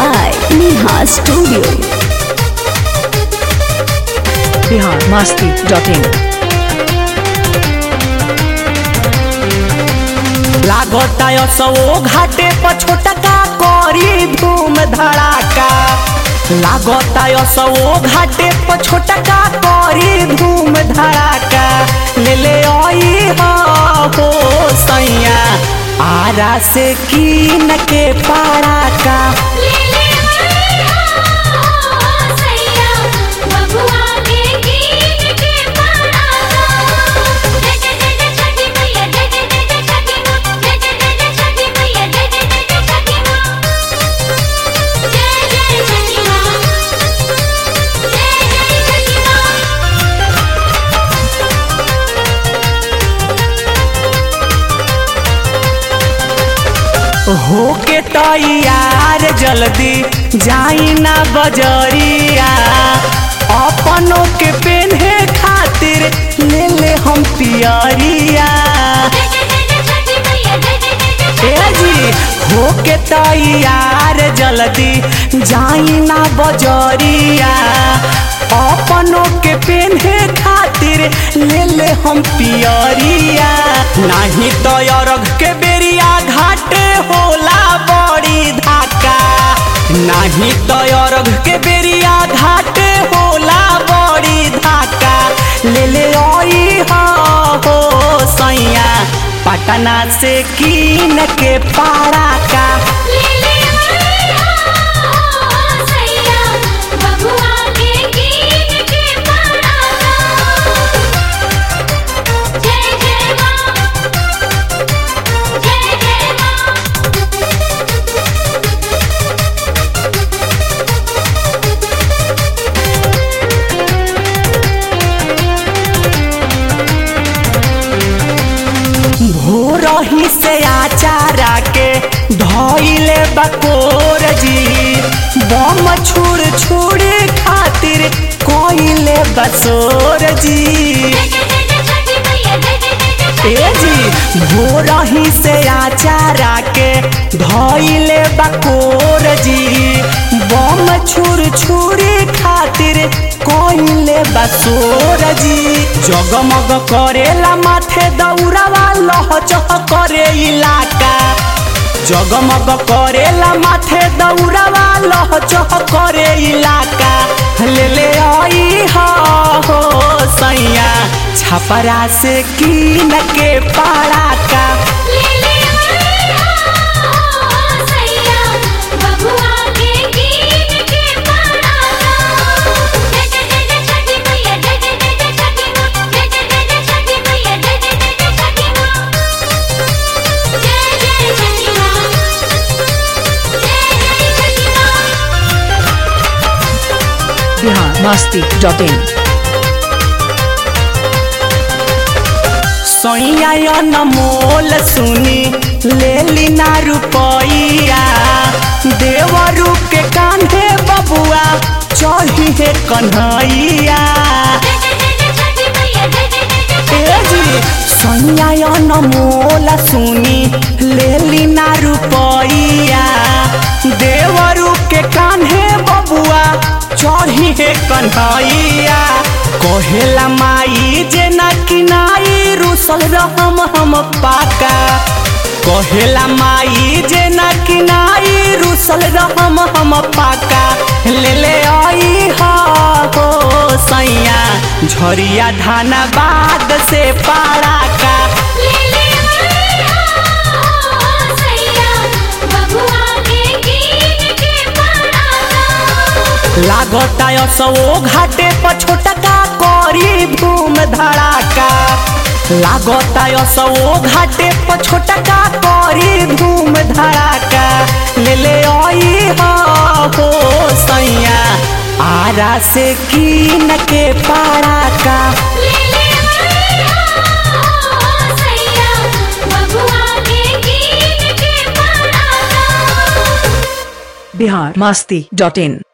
by Neha Studio. Bihar Masti dot in लागता सो घाटे पर छोटका करी धूम धड़ाका लागता सो घाटे पर छोटका करी धूम धड़ाका ले ले आई हो सैया आरा से कीन के पाड़ा का होके तैयार जल्दी जाई ना बजरिया अपनों के पेन्हे खातिर ले ले हम पियरिया ए जी होके तैयार जल्दी जाई ना बजरिया अपनों के पेन्हे खातिर ले ले हम पियरिया नाही तो अरग के बेरिया घाटे होला बड़ी धाका नाही तो अरग के बेरिया घाटे होला बड़ी धाका ले ले आई हो सैया पटना से कीन के पारा का भोरही से आचारा के धोइले बकोर जी बम छुड़ छुड़ खातिर कोइले बसोर जी ए जी भोरही से आचारा के धोइले बकोर जी बम छुड़ छुड़ खातिर कोइले बसोर जी जगमग करेला माथे दौड़ावा लहचह करे इलाका जगमग करेला माथे दौड़ावा लहचह करे इलाका ले ले आई हो सैया छपरा से कीन के पारा का बिहार मस्ती डॉट इन सैया नमोल सुनी ले लीना रुपैया देवरू के कांधे बबुआ चढ़ी है कन्हैया ए जी सैया नमोल सुनी ले लीना रुपैया देवरू के कान्हे बबुआ चढ़ी है कन्हैया कहेला माई जे ना किनाई रुसल रहम हम पाका कहेला माई जे ना किनाई रुसल रहम हम पाका ले ले आई हो सैया झरिया धानाबाद से पारा का लागता सो घाटे पर छोटका करी धूम धड़ाका लागता सो घाटे पर छोटका करी धूम धड़ाका ले ले आई हो सैया आरा से कीन के पारा का बिहार मस्ती डॉट इन